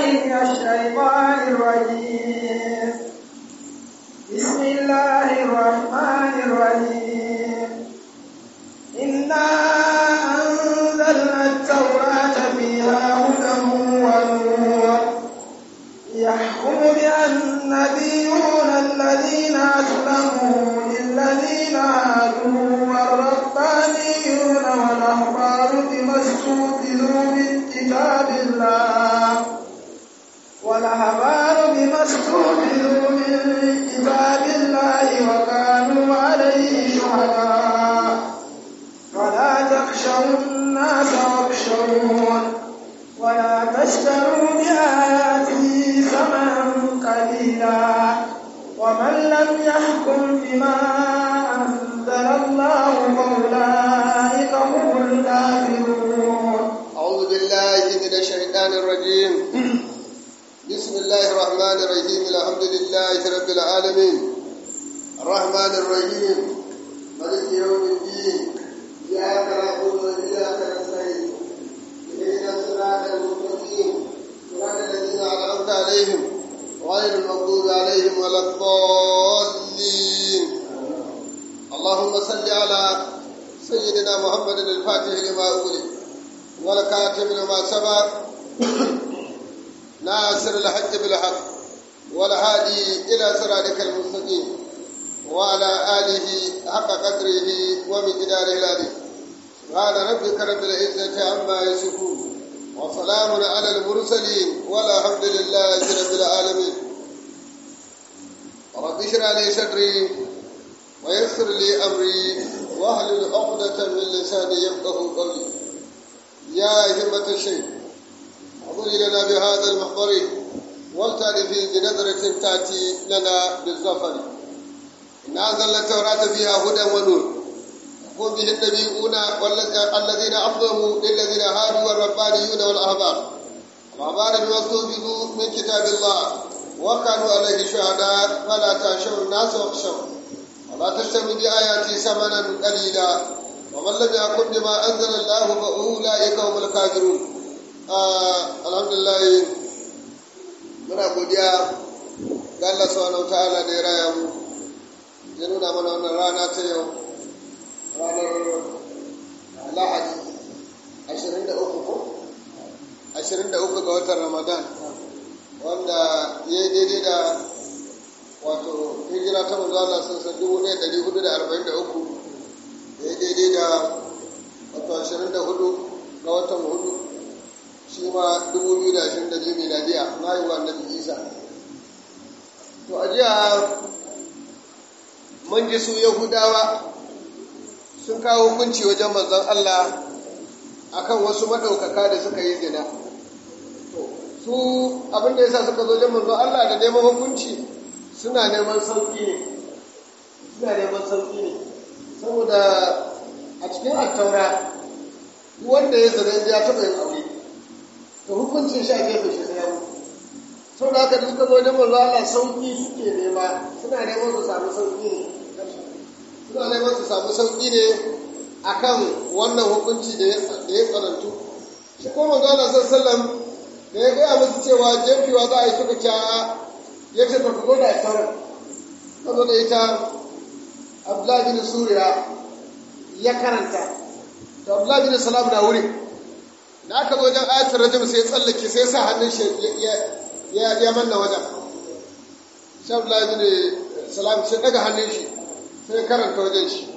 من الشيطان الرجيم بسم الله الرحمن الرحيم إنا أنزلنا التوراة فيها هدى ونور يحكم بها النبيون الذين أسلموا للذين هادوا والربانيون والأحبار بما استوفدوا من كتاب الله والأحبار بما استوفدوا من كتاب الله وكانوا عليه شهداء فلا تخشوا الناس واخشون ولا تشتروا بآياتي ثمنا قليلا ومن لم يحكم بما أنزل الله فأولئك هم الكافرون أعوذ بالله من الشيطان الرجيم بسم الله الرحمن الرحيم الحمد لله رب العالمين الرحمن الرحيم مالك يوم الدين إياك نعبد وإياك نستعين اهدنا الصراط المستقيم صراط الذين أنعمت عليهم غير المغضوب عليهم ولا الضالين اللهم صل على سيدنا محمد الفاتح لما أغلق والكاتب لما سبق ناصر الحق بالحق والهادي إلى صراطك المستقيم وعلى آله حق قدره ومقداره العظيم قال ربك رب العزة عما يصفون وسلام على المرسلين والحمد لله رب العالمين رب اشرح لي صدري ويسر لي أمري واحلل عقدة من لساني يفقه قولي يا همة الشيخ اعذري لنا بهذا المحضر ولتعرفي بنظرة تأتي لنا بالظفر إن أنزلنا التوراة فيها هدى ونور يقوم به النبيون الذين أفضلوا للذين هادوا والربانيون والأحبار الأحبار بما استوفدوا من كتاب الله وكانوا عليه شهداء فلا تخشوا الناس واخشوا ولا تشتروا بآياتي ثمنا قليلا ومن لم يحكم بما أنزل الله فأولئك هم الكافرون الحمد لله muna godiya ga Allah subhanahu ta'ala da ya raya mu ya nuna mana wannan rana ta yau ranar lahadi 23 ko 23 ga watan ramadan wanda ya yi daidai da wato hijira ta manzo Allah sun san 1443 ya yi daidai da wato 24 ga watan hudu shi ma 2022 miladiya na yi wa annabi isa to a jiya mun ji su yahudawa sun kawo hukunci wajen manzon Allah akan wasu maɗaukaka da suka yi zina to su abin da yasa suka zo wajen manzon Allah da neman hukunci suna neman sauƙi ne suna neman sauƙi ne saboda a cikin attaura wanda ya zina ya taɓa yin aure to hukuncin shi a gefe shi sai ya mutu sau da haka da suka zo wajen manzo Allah sauki suke nema suna neman su samu sauki ne suna neman su samu sauki ne akan wannan hukunci da ya tsanantu shi kuma manzo Allah sallallahu da ya gaya musu cewa jefewa za a yi suka ca ya ce ta zo da taurar ka zo da ita Abdullahi bin Suriya ya karanta to Abdullahi bin Salam na wuri da aka zo wajen ayatul rajim sai ya tsallake sai ya sa hannun shi ya manna wajen shan bin salam sai daga hannun shi sai karanta wajen shi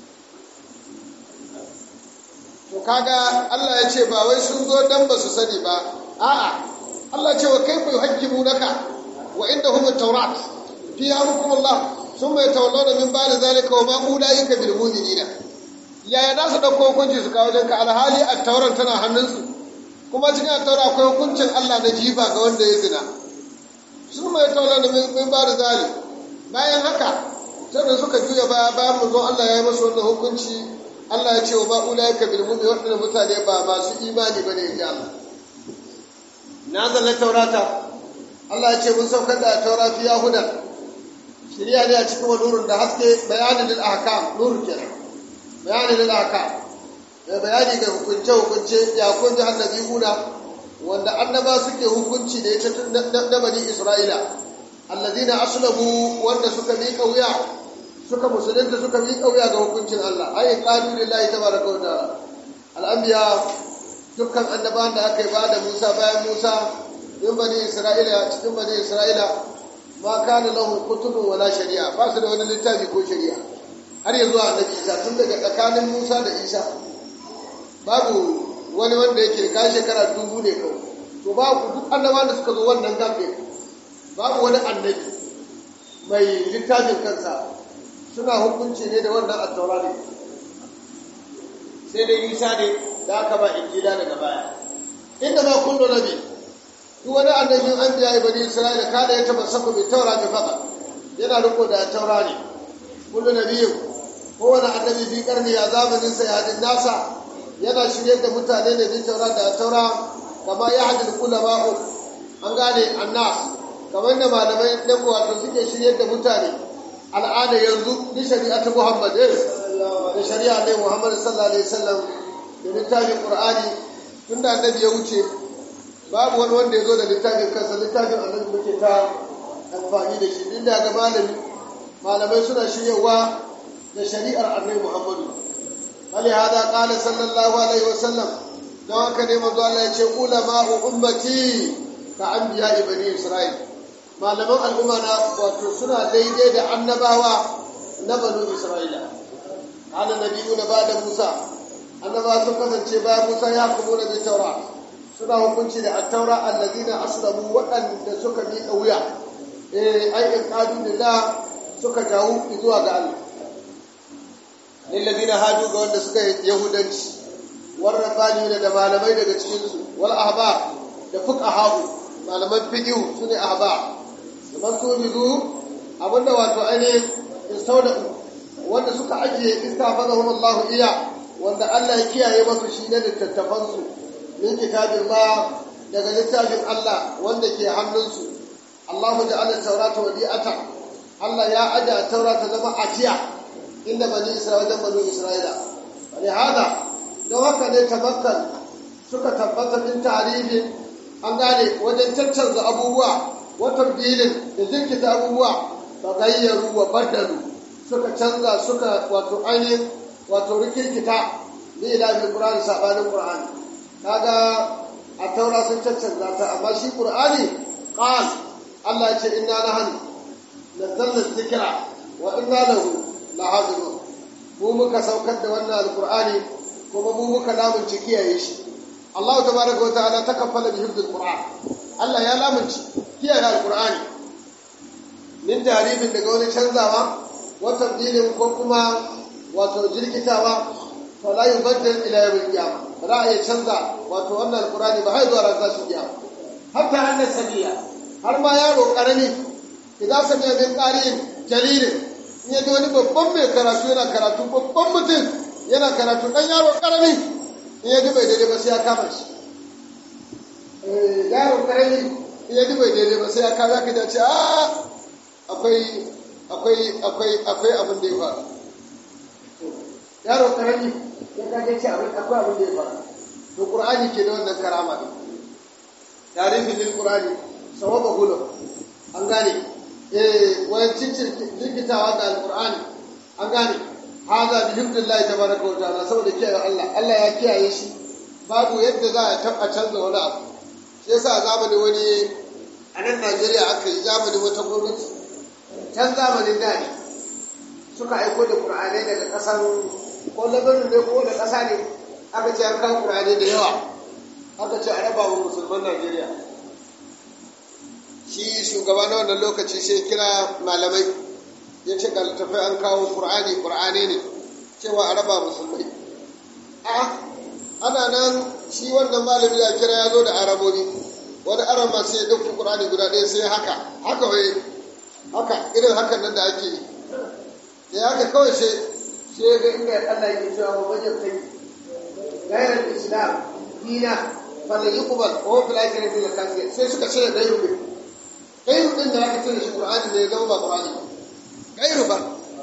to kaga Allah ya ce ba wai sun zo dan ba su sani ba a'a Allah ce wa kaifa yuhajjimu naka wa indahum at-taurat fiha hukm Allah thumma yatawallawna min ba'di zalika wa ma ulaika bil mu'minina yaya za su dauko hukunci su kawo wajen ka alhali at-taurat tana hannunsu kuma cikin attaura akwai hukuncin Allah na jifa ga wanda ya zina su mai taula da min ba da zali bayan haka sai suka juya baya bayan mu zo Allah ya yi masu wannan hukunci Allah ya ce wa ba ulaika bil mu'min waɗannan mutane ba masu imani bane in ji Allah na zalla taurata Allah ya ce mun saukar da taura fiya hudan shirya ne a cikin nurun da haske bayanin lil ahkam nurun kenan bayanin lil ahkam da bayani ga hukunce hukunce ya kun ji annabi una wanda annaba suke hukunci da ita tun na bani isra'ila allazina aslamu wanda suka miƙa wuya suka musulunta suka miƙa wuya ga hukuncin Allah ai qalu lillahi tabaraka wa ta'ala al-anbiya dukkan annabawan da aka yi ba da Musa bayan Musa in bani Isra'ila cikin bani Isra'ila ma kana lahu kutubun wala shari'a ba su da wani littafi ko shari'a har yanzu annabi Isa tun daga tsakanin Musa da Isa babu wani wanda yake ka shekara dubu ne kawai to babu duk annabawan da suka zo wannan gafe babu wani annabi mai littafin kansa suna hukunci ne da wannan attaura ne sai dai isa ne da aka ba injila daga baya inda ma kullu nabi duk wani annabin an biya bani isra'ila kada ya taba sako mai taura ta faka yana riko da taura ne kullu nabiyin kowane annabi fi karni a zamanin sa yadin nasa yana shirye da mutane da bi taura da taura kama ya hadin ulama'u an gane annas kamar da malamai na wato suke shirye da mutane al'ada yanzu ni shari'atu muhammad da shari'a ne muhammad sallallahu alaihi wasallam da littafin qur'ani tunda annabi ya wuce babu wani wanda ya zo da littafin kansa littafin annabi muke ta amfani da shi duk da ga malami malamai suna shiryawa da shari'ar annabi muhammadu hali hada qala sallallahu alaihi wasallam don haka ne manzo Allah ya ce ulama'u ummati ka anbiya ibani isra'il malaman al'umma na wato suna daidai da annabawa na banu isra'ila kana nabiyuna ba da musa annaba sun kasance bayan musa ya kuma na bi taura suna hukunci da attaura allazina aslamu waɗanda suka miƙa wuya eh ai in qadu lillah suka jawo zuwa ga Allah lillazina hadu ga wanda suka yahudanci warrafani da malamai daga cikin su wal ahbar da fuqaha malaman fiqh sune ahbar man tujidu abinda wato ainihin istauda wanda suka ajiye istafazahum Allah iya wanda Allah ya kiyaye masu shi na littattafan su min kitabin ba daga littafin Allah wanda ke hannunsu Allahu ja'ala tawrata wadi'ata Allah ya aja taurata zama ajiya inda bani Isra'ila wajen bani Isra'ila wani hada don haka ne tamakkan suka tabbata min tarihin an gane wajen caccanza abubuwa wata bilin da jirkita abubuwa ba gayyaru wa baddalu suka canza suka wato ainihin wato rikirkita da ilahin ƙur'ani saɓanin ƙur'ani kaga a taura sun caccanza ta amma shi ƙur'ani ƙal Allah ce inna na hannu nazzalna zikira wa inna lahu lahafizun mu muka saukar da wannan alƙur'ani kuma mu muka lamunci kiyaye shi Allah tabaraka wa ta'ala takaffala bi hifdil qur'an Allah ya lamunci kiyaye alkur'ani min tarifin daga wani canzawa wata tabdilin ko kuma wato jirkitawa fa la yubaddal ila yawm al-qiyamah ba za a iya canza wato wannan alkur'ani ba har zuwa ran tashin kiyama hatta annas sabiya har ma yaro karami idan samiya min qari'in jalilin in yaji wani babban mai karatu yana karatu babban mutum yana karatu dan yaro karami in yaji bai daidai ba sai ya kama shi yaro karami ya ji bai daidai ba sai ya kaza ka dace a akwai akwai akwai akwai abin da ya faru yaro karami ya kaje ce akwai abin da ya faru to qur'ani ke da wannan karama ne tarihi lil qur'ani sawaba hulo an gane eh wayan cincin likitawa da alqur'ani an gane hada bi hibdillahi tabaraka wa ta'ala saboda kiyaye Allah Allah ya kiyaye shi babu yadda za a taba canza wani abu shi yasa zamanin wani a nan najeriya aka yi zamanin wata gwamnati can zamanin da ne suka aiko da ƙur'anai daga ƙasar ko labarin ne ko da ƙasa ne aka ce an kawo ƙur'anai da yawa aka ce a raba wa musulman najeriya shi shugaba na wannan lokaci sai kira malamai ya ce ga littafai an kawo ƙur'ani ƙur'anai ne cewa a raba musulmai a ana nan shi wannan malami ya kira ya zo da arabobi wani arama sai ya ɗauki ƙur'ani guda ɗaya sai haka haka wai haka irin hakan nan da ake yi da ya haka kawai sai sai ga inda Allah yake cewa wa wajen kai gairar islam dina fala yuqbal wa huwa fil akhirati min al sai suka cire gairu din gairu din da aka cire shi ƙur'ani ne ya zama ba ƙur'ani gairu ba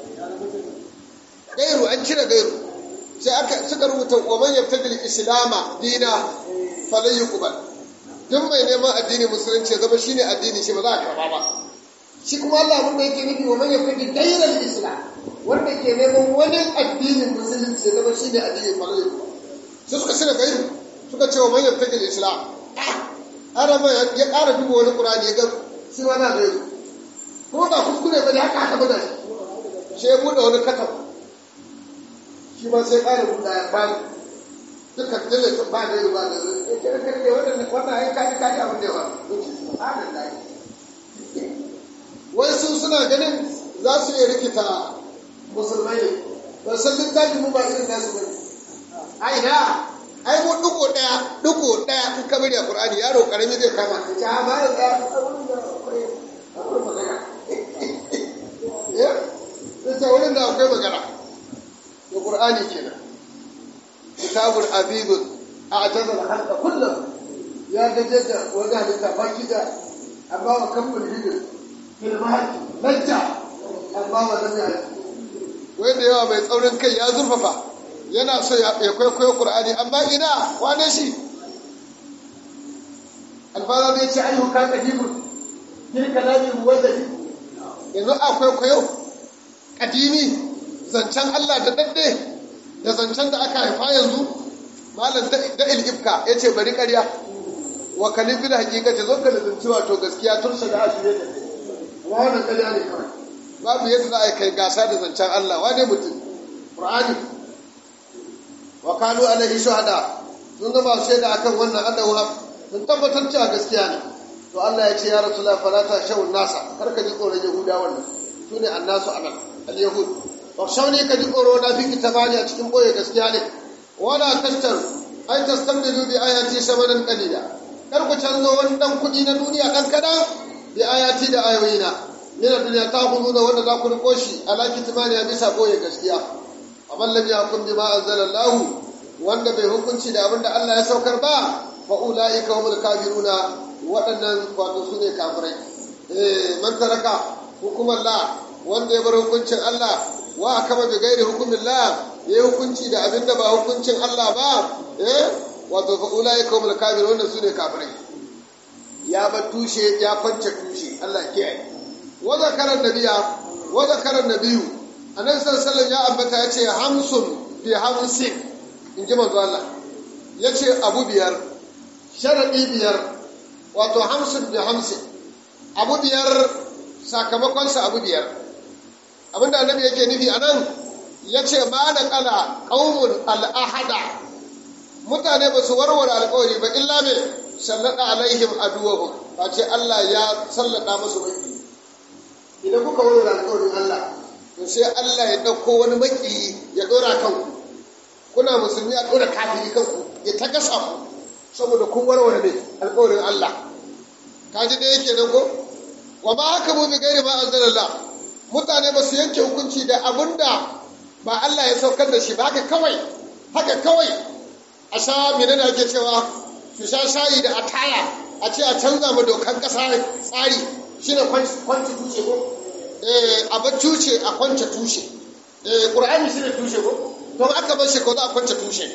gairu an cire gairu sai aka suka rubuta wa man yabtadi al-islama dina falan yuqbal duk mai neman addini musulunci ya zama shine addini shi ba za a karba ba shi kuma Allah abin da yake nufi wa man yafi gairar islam wanda ke neman wani addinin musulunci ya zama shine addini ba zai sai suka shirya gairu suka ce wa man yafi islam ana ma ya ƙara duba wani qur'ani ya ga shi ma na gairu kuma ba kuskure ba ne haka haka ba da shi sai ya buɗe wani katab shi ma sai ƙara buɗe ya bani duka dole sun ba da ba da wannan wannan ai kaji kaji abin da yawa wai su suna ganin za su iya rikita musulmai ne ba san littafi mu ba irin nasu ba ai na ai mu duko daya duko daya in ka bari a qur'ani yaro karami zai kama ka ta ba da ya ta wurin da akwai magana da qur'ani kenan كتاب عبيد اعتذر الخلق كله يا جدد وذهب تفكدا أما وكم الهجر في المهد لجع أما ولم يعرف wai da yawa mai tsaurin kai ya zurfafa yana so ya kwaikwayo Qur'ani amma ina wane shi alfara zai ce ayyuka ka kadibun yin kalami muwaddadi yanzu a kwaikwayo kadimi zancen Allah da dadde da zancen da aka haifa yanzu malam da ilifka ya ce bari karya wa kalifin hakika ta zo ka lizinci wato gaskiya tursa da ashirin da amma wannan karya ne kawai babu yadda za a kai gasa da zancen Allah wane mutum Qur'ani wa kanu alaihi shuhada sun zama shaida akan wannan annabawa sun tabbatar cewa gaskiya ne to Allah ya ce ya rasulullah fala ta shawun nasa kar ka ji tsoron yahuda wannan sune annasu anan al-yahud shauni ka ji tsoro na fi kitabani a cikin boye gaskiya ne wala tashtar ai tastamdilu bi ayati samanan qalila kar ku canzo wani dan kudi na duniya dan kadan bi ayati da ayoyina min duniya ta huduna wanda za ku riko shi ala kitabani a bisa boye gaskiya amma lam yakum bima anzalallahu wanda bai hukunci da abinda Allah ya saukar ba fa ulaika humul kafiruna waɗannan wato su ne kafirai eh man taraka hukumar la wanda ya bar hukuncin Allah wa kama bi gairi hukumin la ya hukunci da abin da ba hukuncin Allah ba eh wato fa ulai kaumul kafir wannan sune kafirai ya ba tushe ya kwance tushe Allah ya kiyaye wa zakara nabiya wa zakara nabiyu annabi sallallahu alaihi ya ambata yace hamsun bi hamsin in ji manzo Allah yace abu biyar sharadi biyar wato hamsin bi hamsin abu biyar sakamakon sa abu biyar abinda annabi yake nufi a nan ya ce ma na kala ƙaumun al'ahada mutane ba su warware alƙawari ba illa me sallada alaihim aduwahum ba ce Allah ya sallada musu maki idan kuka warware alƙawarin Allah to sai Allah ya ɗauko wani maki ya ɗora kanku kuna musulmi a ɗora kafiri kanku ya ta gasa ku saboda kun warware ne alƙawarin Allah ka ji da yake nan ko wa ma haka mu bi gairi ma anzalallah mutane ba su yanke hukunci da abin da ba Allah ya saukar da shi ba haka kawai haka kawai a sha mene da ake cewa su sha shayi da ataya a ce a canza ma dokan ƙasa tsari shine kwanci tushe ko eh a bar tushe a kwance tushe eh qur'ani shine tushe ko to aka bar shi ko za a kwance tushe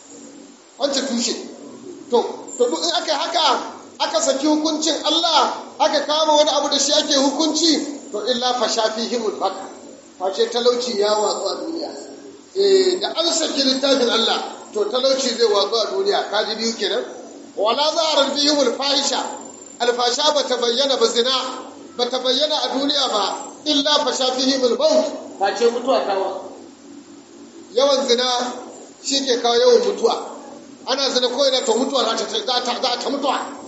kwance tushe to to duk in aka haka aka saki hukuncin Allah aka kama wani abu da shi ake hukunci to illa fa shafihimul baka face talauci ya watsu a duniya eh da an saki littafin Allah to talauci zai watsu a duniya kaji biyu kenan wala zaharar bihimul fahisha alfasha bata bayyana ba zina bata bayyana a duniya ba illa fa shafihimul maut face mutuwa kawo yawan zina shi ke kawo yawan mutuwa ana zina ko ina to mutuwa za ta za ta mutuwa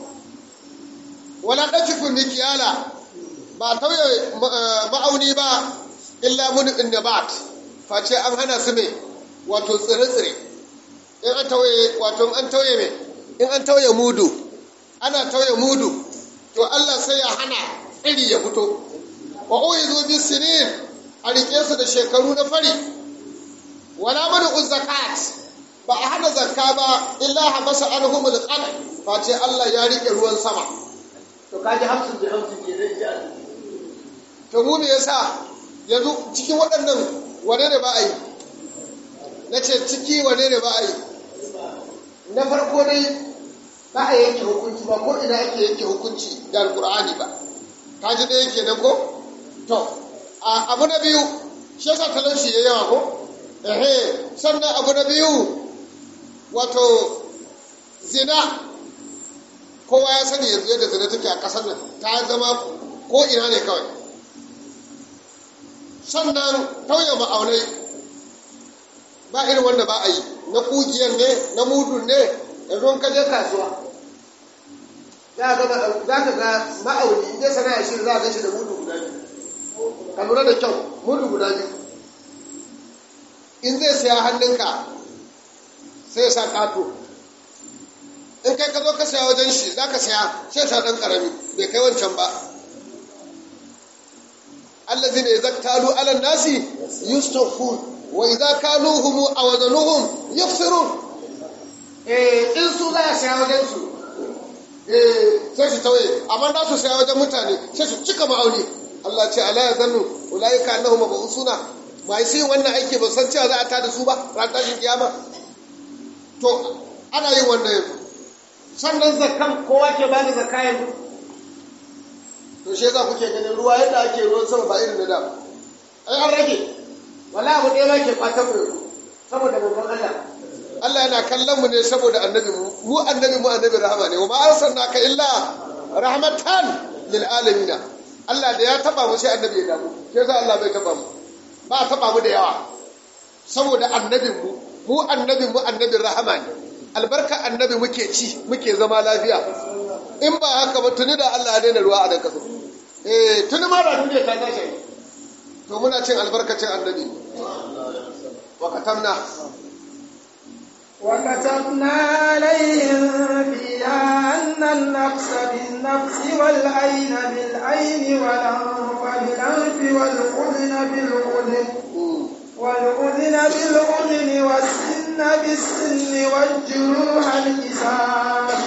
wala dafifun nikiyala ba tauye ma'auni ba illa mun nabat face an hana su me wato tsire-tsire in an tauye wato an tauye me in an tauye mudu ana tauye mudu to Allah sai ya hana iri ya fito wa uizu bis sinin a rike su da shekaru na fari wala manu zakat ba a hana zakka ba illa habasa anhumul qad face Allah ya rike ruwan sama to kaji hamsin da hamsin ke zai to mu me yasa yanzu cikin waɗannan wane ne ba a yi na ce ciki wane ne ba a yi na farko dai ba a yanke hukunci ba ko ina ake yanke hukunci da alkur'ani ba ka ji ɗaya kenan ko to abu na biyu shi yasa talauci ya yawa ko ehe sannan abu na biyu wato zina kowa ya sani yanzu yadda zina take a ƙasar nan ta zama ko ina ne kawai sannan tauye ma'aunai ba irin wanda ba a yi na kugiyar ne na mudun ne yanzu ka je kasuwa za ka ga ma'auni in dai sana'a shi za a gashi da mudu guda biyu ka lura da kyau mudu guda biyu in zai saya hannunka sai ya sa kato in kai ka zo ka saya wajen shi za ka saya sai sa ɗan ƙarami bai kai wancan ba allazi ne zak talu ala nasi yustafun wa idza kaluhum aw wazanuhum yufsirun eh in su za a saya wajen su eh sai su tauye amma da su saya wajen mutane sai su cika ma'auni Allah ce ala yazannu ulaika annahum mabusuna mai sai wannan aiki ba san cewa za a tada su ba ran tashin kiyama to ana yin wannan yanzu sannan zakkan kowa ke bani zakka yanzu to shi yasa kuke ganin ruwa yadda ake ruwan sama ba irin na da ai an rage wala abu ɗaya ma ke kwatan mu saboda babban Allah Allah yana kallon mu ne saboda annabi mu mu annabi mu annabi rahama ne wa ma arsalnaka illa rahmatan lil alamin Allah da ya taba mu sai annabi ya damu sai yasa Allah bai taba mu ba taba mu da yawa saboda annabin mu mu annabin mu annabin rahama ne albarka annabi muke ci muke zama lafiya in ba haka ba tuni da Allah ya daina ruwa a dan kaso eh tuni ma da duniya ta tashi to muna cin albarkacin annabi wa katamna وكتبنا عليهم فيها أن النفس بالنفس والعين بالعين والأنف بالأنف والأذن بالأذن والأذن بالأذن والسن بالسن والجروح القصاص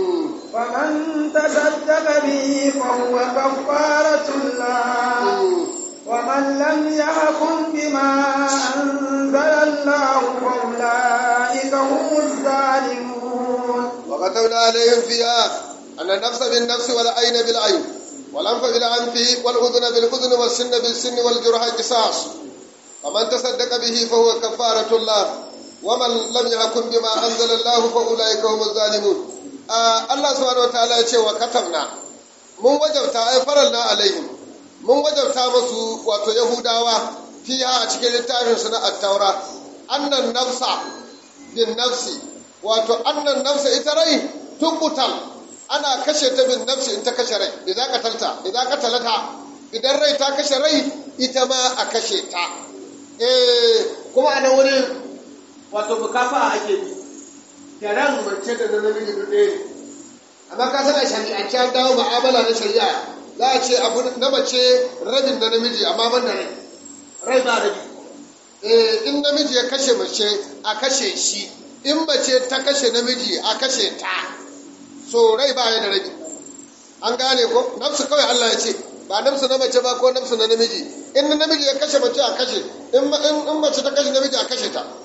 فمن تصدق به فهو كفارة الله ومن لم يحكم بما أنزل الله فأولئك هم الظالمون وكتبنا عليهم فيها أن النفس بالنفس والعين بالعين والأنف بالأنف والأذن بالأذن والسن بالسن والجرح قصاص فمن تصدق به فهو كفارة الله ومن لم يحكم بما أنزل الله فأولئك هم الظالمون آه الله سبحانه وتعالى يقول وكتبنا من وجبتا أي فرلنا عليهم mun wajabta masu wato yahudawa fiha a cikin littafin su na attaura annan nafsa bin nafsi wato annan nafsa ita rai tubutal ana kashe ta bin nafsi in ta kashe rai idan ka talta idan ka talata idan rai ta kashe rai ita ma a kashe ta eh kuma a nan wurin wato bukafa ake bi da ran mace da namiji duk ɗaya ne amma ka san a shari'ance an dawo mu'amala na shari'a za a ce abu na mace rabin na namiji amma ban da rai rai ba rabi eh in namiji ya kashe mace a kashe shi in mace ta kashe namiji a kashe ta so rai ba ya da rabi an gane ko nafsu kawai Allah ya ce ba nafsu na mace ba ko nafsu na namiji in na namiji ya kashe mace a kashe in mace ta kashe namiji a kashe ta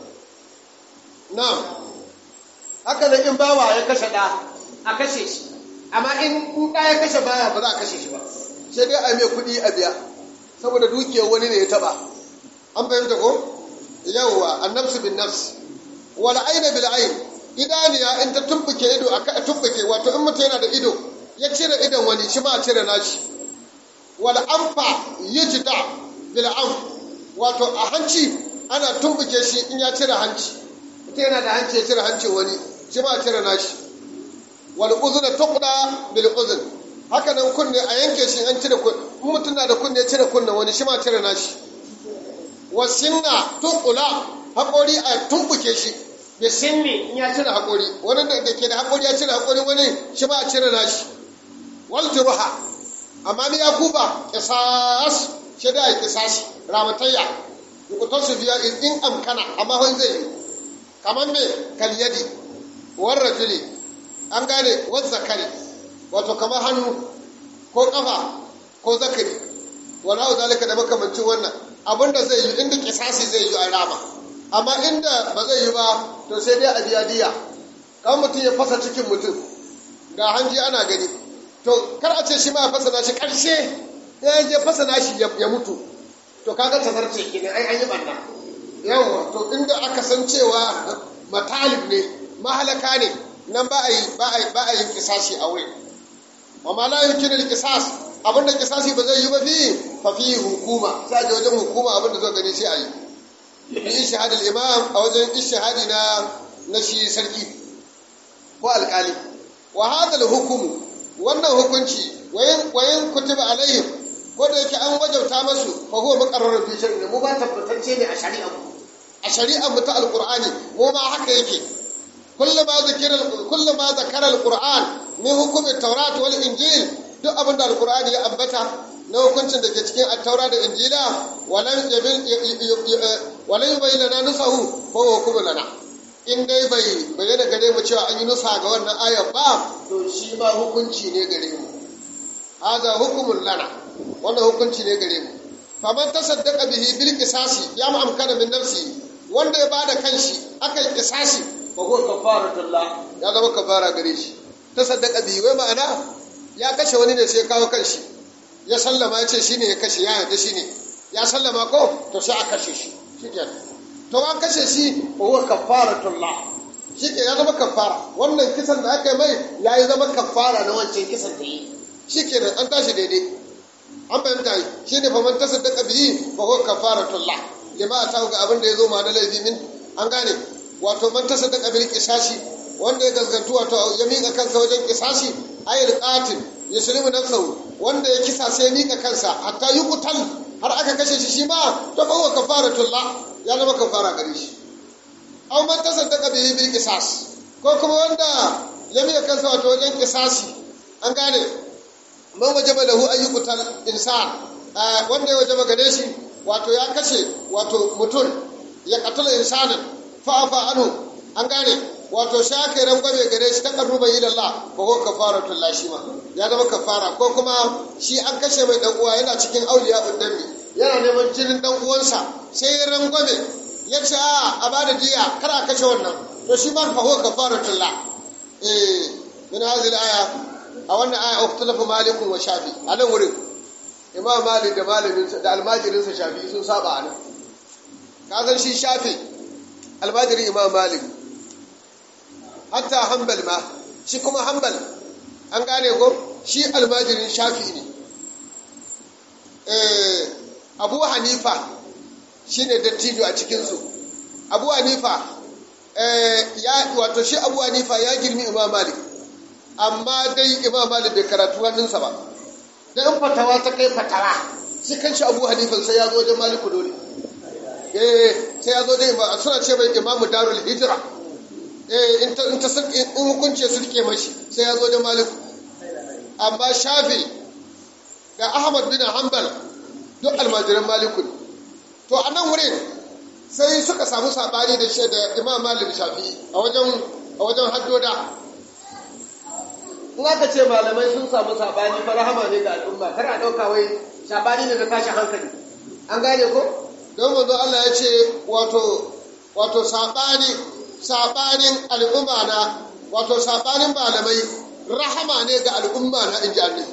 na'am haka nan in bawa ya kashe da a kashe shi amma in ɗa ya kashe baya ba za a kashe shi ba sai dai a mai kuɗi a biya saboda dukiyar wani ne ya taɓa an fahimta ko yawwa annabsu bin nafs wal aina bil ain idaniya in ta tumbuke ido a tumbuke wato in mutum yana da ido ya cire idon wani shi ma a cire nashi wal anfa yujda bil anf wato a hanci ana tumbuke shi in ya cire hanci mutum yana da hanci ya cire hancin wani shi ma a cire nashi wal uzuna tuqda bil uzun haka nan kunne a yanke shi an cire kunne mutum na da kunne ya cire kunne wani shi ma cire nashi wasinna tuqula hakori a tumbuke shi ya sinni in ya cire hakori wani da ke da hakori ya cire hakori wani shi ma cire nashi wal juruha amma ni ya kuba qisas shi da qisas ramatayya yukutar su biya in amkana amma wani zai yi kamar me kalyadi warrajuli an gane wasu zakari wato kamar hannu ko kafa ko zakari wani hau zalika da makamancin wannan abinda zai yi inda kisasi zai yi a rama amma inda ba zai yi ba to sai dai a biya diya kan mutum ya fasa cikin mutum ga hanji ana gani to kar a ce shi ma fasana shi karshe ya je fasana shi ya mutu to kaga tazarce kenan ai an yi banna yawa to inda aka san cewa matalib ne mahalaka ne nan ba a yi ba a yi ba a yi kisashi a wurin wa ma la yumkinu al-qisas abinda kisasi ba zai yi ba fi fa fi hukuma sai a wajen hukuma abinda zo gani sai a yi bi ishhad al-imam a wajen ishhadi na na shi sarki ko alkali wa hadha al-hukmu wannan hukunci wayin wayin kutiba alaihim ko da yake an wajauta masu fa huwa muqarrarun fi shar'i mu ba tabbatacce ne a shari'a mu a shari'a mu ta alqur'ani mu ma haka yake kullama zikira kullama zakara alqur'an min hukumi tawrat wal injil duk abin da alqur'ani ya ambata na hukuncin da ke cikin at-taura da injila walan yabil walan yubayyana lana nusahu fa huwa hukumun lana in dai bai bayyana gare mu cewa an yi nusa ga wannan ayar ba to shi ma hukunci ne gare mu haza hukumun lana wannan hukunci ne gare mu faman tasaddaqa bihi bil qisasi ya ma amkana min nafsi wanda ya bada kanshi akan qisasi fa huwa kafaratullah ya zama kafara gare shi tasaddaqa bihi wai ma'ana ya kashe wani ne sai kawo kanshi ya sallama ya ce shine ya kashe ya yarda shine ya sallama ko to sai a kashe shi shikenan to an kashe shi fa huwa kafaratullah shike ya zama kafara wannan kisan da aka yi mai ya yi zama kafara na wancan kisan da yi shikenan an tashi daidai an fahimta yi shi ne faman tasaddaqa bihi fa huwa kafaratullah lima ta ga abin da ya zo ma na laifi min an gane wato man tasaddaqa bil qisashi wanda ya gaskantu wato ya miƙa kansa wajen qisashi ayil qatil yuslimu nafsahu wanda ya kisa sai ya miƙa kansa hatta yuqtal har aka kashe shi shi ma to fa huwa kafaratullah ya zama kafara gare shi aw man tasaddaqa bihi bil qisas ko kuma wanda ya miƙa kansa wato wajen qisasi an gane man wajaba lahu ayyukutal insan wanda ya wajaba gare shi wato ya kashe wato mutum ya katula insanin fa'afa anhu an gane wato shaka rangwame gare shi ta karruba ila Allah fa huwa kafaratul lashima ya zama kafara ko kuma shi an kashe mai dan uwa yana cikin auliya uddami yana neman jinin dan uwansa sai ya rangwame ya ce a a bada diya kar a kashe wannan to shi ma fa huwa kafaratul la eh min hadhihi aya a wannan aya ukhtalafa malikun wa shafi a nan wurin imam malik da malamin da almajirinsa shafi sun saba a nan ka san shi shafi almajirin imam malik hatta hanbal ma shi kuma hanbal an gane ko shi almajirin shafi ne abu hanifa shi ne dattijo a cikinsu abu hanifa ya wato shi abu hanifa ya girmi imam malik amma dai imam malik bai karatu hannunsa ba da in fatawa ta kai fatawa shi kan shi abu hanifan sai ya zo wajen maliku dole eh sai ya zo da imam suna ce mai imamu darul hijira eh in ta in ta in hukunce su rike mashi sai ya zo wajen maliku amma shafi da ahmad bin hanbal duk almajiran maliku ne to a nan wurin sai suka samu sabani da shi da imam malik shafi a wajen a wajen haddoda in aka ce malamai sun samu sabani fa rahama ne ga al'umma kar a ɗauka wai sabani ne na tashi hankali an gane ko don manzo Allah ya ce wato wato sabani sabanin al'umma na wato sabanin malamai rahama ne ga al'umma na inji annabi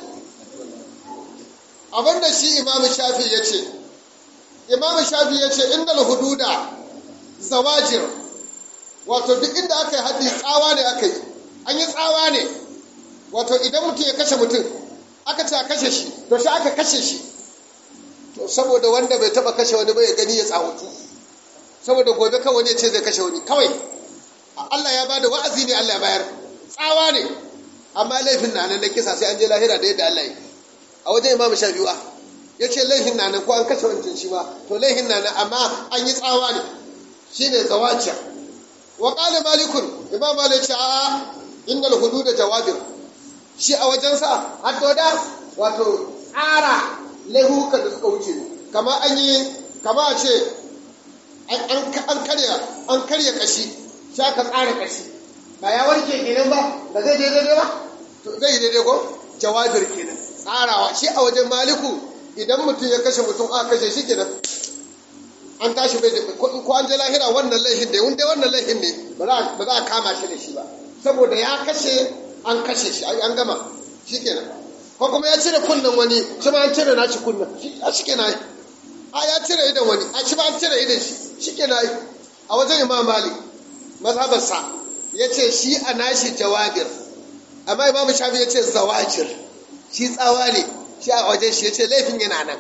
abinda shi imam shafi ya ce imam shafi ya ce innal hududa zawajir wato duk inda aka yi haddi tsawa ne aka yi an yi tsawa ne wato idan mutum ya kashe mutum aka ce a kashe shi to shi aka kashe shi to saboda wanda bai taba kashe wani bai gani ya tsawatu saboda gobe kawai wani ya ce zai kashe wani kawai Allah ya bada wa'azi ne Allah ya bayar tsawa ne amma laifin na nan na kisa sai an je lahira da yadda Allah ya a wajen imam shafi'a ya ce laifin na nan ko an kashe wancan shi ma to laifin na nan amma an yi tsawa ne shine zawaciya wa qala malikun imam malik ce a innal hudud jawabir shi a wajensa haddoda wato tsara laihukan da suka wuce kama an yi kama a ce an karya an karya kashi shi aka tsara kashi ba ya warke kenan ba ba zai daidai ba to zai yi daidai ko jawabir kenan tsarawa shi a wajen maliku idan mutum ya kashe mutum aka kashe shi kenan an tashi bai da ko an je lahira wannan laifin da wanda wannan laifin ne ba za a kama shi da shi ba saboda ya kashe an kashe shi an gama shikenan ko kuma ya cire kunnen wani shi ma an cire nashi kunnen a shikenan a ya cire idan wani a shi ba an cire idan shi shikenan a wajen imam malik mazhabarsa ya ce shi a nashi jawabir amma imam shafi ya ce zawajir shi tsawa ne shi a wajen shi ya ce laifin yana nan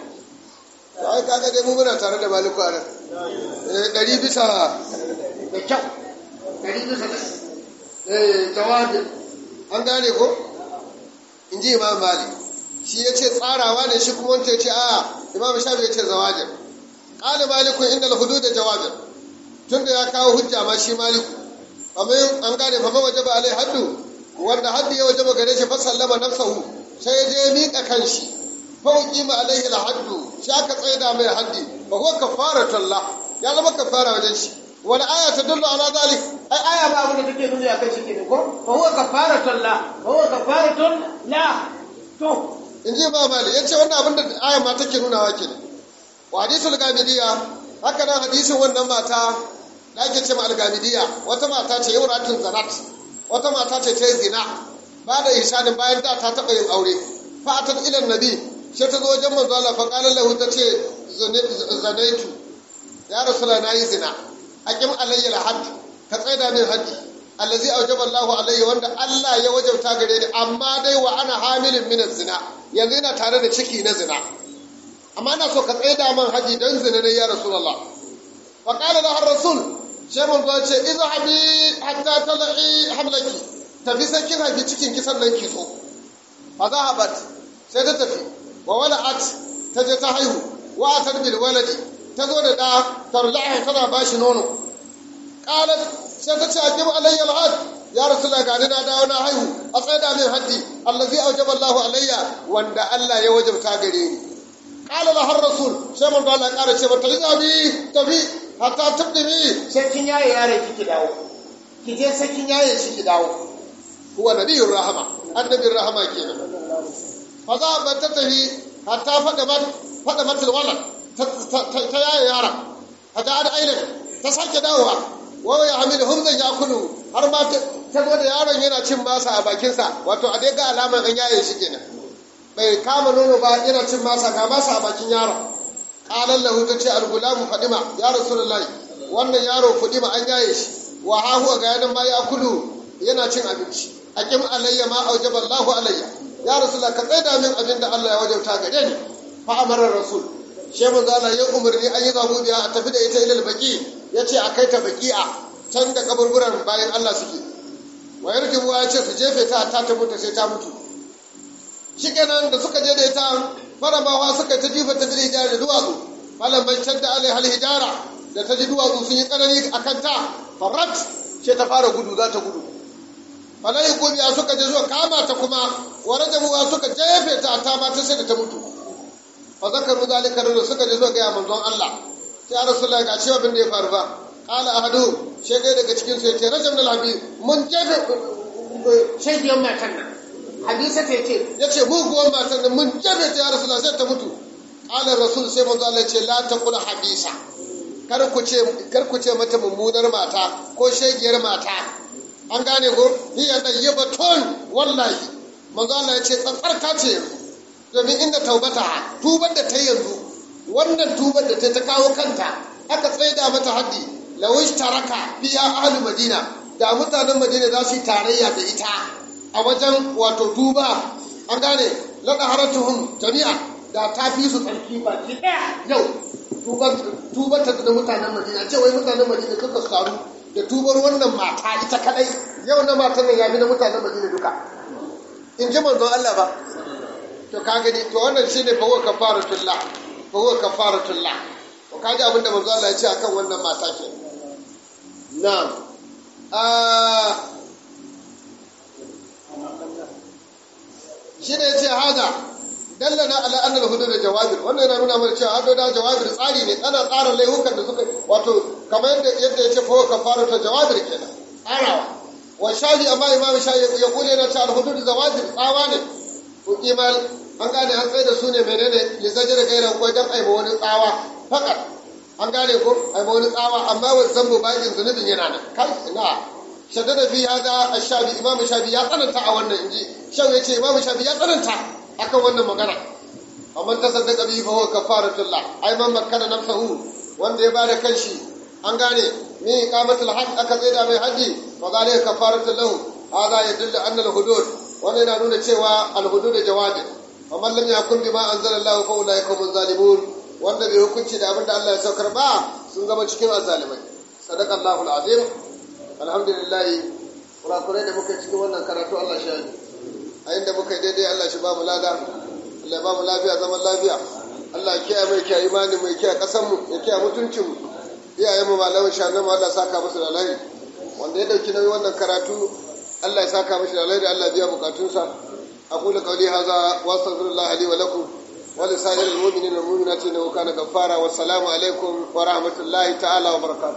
ai kaga dai mu muna tare da maliku a nan ɗari bisa da kyau ɗari bisa da jawabin an gane ko in ji imam malik shi ya ce tsarawa ne shi kuma wanda ya ce a imam shafi ya ce zawajin ƙali maliku inda hudu da jawabin tun da ya kawo hujja ma shi maliku amin an gane fa waje ba alai haddu wanda haddu ya waje ba gare shi fa sallama nafsahu sai ya je miƙa kanshi fa uqima alaihi alhaddu shi aka tsaida mai haddi fa huwa kafaratun la ya zama kafara wajen shi wani aya ta dullu ala zalik ai aya ba abin da take nuni akan shi kenan ko fa huwa kafaratun la fa huwa kafaratun la to in ji ba mali yace wannan abin da aya ma take nunawa kenan wa hadisul gamidiya haka nan hadisin wannan mata da ake ce ma algamidiya wata mata ce yauratun zanat wata mata ce ta yi zina ba da ihsanin bayan da ta taɓa yin aure fa atat ila nabi sai ta zo wajen manzo Allah fa qala lahu ta ce zanaitu ya rasula na yi zina aqim alayya alhad ka tsaida min haddi allazi awjaba Allahu alayya wanda Allah ya wajabta gare ni amma dai wa ana hamilin min zina yanzu ina tare da ciki na zina amma ina so ka tsaida man haji dan zina ne ya rasulullah fa qala lahu rasul sai mun zo ce izhabi hatta tal'i hamlaki tafi sakin haji cikin kisan nan ki so fa zahabat sai ta tafi wa wala'at ta je ta haihu wa atar bil waladi ta zo da da tarla'a tana bashi nono qalat sai ta ce aqim alayya alhad ya rasulullah ga ni na dawo na haihu a tsaida min haddi allazi awjaba Allahu alayya wanda Allah ya wajabta gare ni qala la har rasul sai mun Allah ƙara ce mata lizabi tafi hatta tabdimi sai kin yaye yaron ki ki dawo ki je sai kin yaye shi ki dawo huwa nabiyur rahama annabiyur rahama kenan fa za ba ta tafi hatta fada mat fada matul walad ta yaye yara hatta an ailin ta sake dawowa wa ya hamilu humzan ya kulu har ma ta zo da yaron yana cin masa a bakinsa wato a dai ga alamar an yaye shi kenan bai kama nono ba yana cin masa ga masa a bakin yaron qalan lahu ta ce al-gulamu fadima ya rasulullahi wannan yaro fadima an yaye shi wa ha huwa ga yanan ma ya kulu yana cin abinci aqim alayya ma aujaba Allahu alayya ya rasulullah ka tsaida min abin da Allah ya wajauta gare ni fa amara rasul she manzo Allah ya umarni an yi zabu biya a tafi da ita ilal baki yace a kai ta baki'a can da kaburburan bayan Allah suke wa yarjibu ya ce su jefe ta ta ta mutu sai ta mutu shikenan da suka je da ita faramawa suka ta jifa ta bil hijara da duwatsu falan man shadda alai hal hijara da ta ji duwatsu sun yi tsanani a kanta farat ce ta fara gudu za ta gudu falai gobiya suka je zuwa kama ta kuma wa rajabuwa suka jefe ta ta ma ta sai da ta mutu fa zakaru zalika da suka je zuwa ga manzon Allah sai rasulullahi ga cewa bin da ya faru ba qala ahadu sai dai daga cikin su yace rajam al habib mun jefe shaidiyan matan nan hadisa ta ce ya ce muguwan matan da mun jabe ta ya rasu sai ta mutu ƙalar rasul sai manzo Allah ce la ta kula habisa kar ku ce kar ku ce mata mummunar mata ko shegiyar mata an gane ko hiya tayyibatun wallahi manzo Allah ya ce tsantsarka ce domin inda taubata tubar da ta yanzu wannan tubar da ta ta kawo kanta aka tsaida mata haddi lawish taraka biya ahli madina da mutanen madina za su yi tarayya da ita a wajen wato duba an gane laɗa haratuhun jami'a da ta fi su tsarki baki ɗaya yau tubar ta da mutanen madina ce wai mutanen madina suka saru da tubar wannan mata ita kadai yau na matan nan ya fi na mutanen madina duka in ji manzon Allah ba to ka gani to wannan shine fa huwa kafaratullah fa huwa kafaratullah to kaji abin da manzon Allah ya ce akan wannan mata ke na'am shi ne ya ce haza dallana ala annal hudud da jawabir wannan yana nuna mana cewa hado da jawabir tsari ne ana tsara laihukan da suka wato kamar yadda yadda ya ce fa kafara ta jawabir kenan tsarawa wa shafi amma imam shafi ya kule na ta al-hudud zawajir tsawa ne ukimal an gane an tsaye da su ne menene li zajira gairan ko dan aiba wani tsawa fakat an gane ko aiba wani tsawa amma wa zambu bakin zunubin yana nan kai ina shaddada fi hada ash-shafi imamu shafi ya tsananta a wannan inji shau yace imamu shafi ya tsananta akan wannan magana amma ta saddaka bi fa huwa kafaratullah ai man makkana nafsahu wanda ya bada kanshi an gane ni iqamatul hajj aka tsaida mai haji fa zalika kafaratul lahu hada yadullu anna al-hudud wannan yana nuna cewa al-hudud jawabi amma lam yakun bima anzalallahu fa ulaika hum zalimun wanda bai hukunci da abinda Allah ya saukar ba sun zama cikin azalimai sadaqallahu al-azim alhamdulillah kurakurai da muka cikin wannan karatu Allah shi yi a inda muka yi daidai Allah shi ba mu lada Allah ba mu lafiya zaman lafiya Allah ya kiyaye mai kiyaye imani mai kiyaye kasan mu ya kiyaye mutuncin mu iyaye mu malamin shanan mu Allah saka musu da alheri wanda ya dauki nauyin wannan karatu Allah ya saka mishi da alheri Allah biya bukatunsa aqulu qawli hadha wa astaghfirullah li wa lakum wa li sa'iril mu'minina wal mu'minati innahu kana ghaffara wassalamu alaikum wa rahmatullahi ta'ala wa barakatuh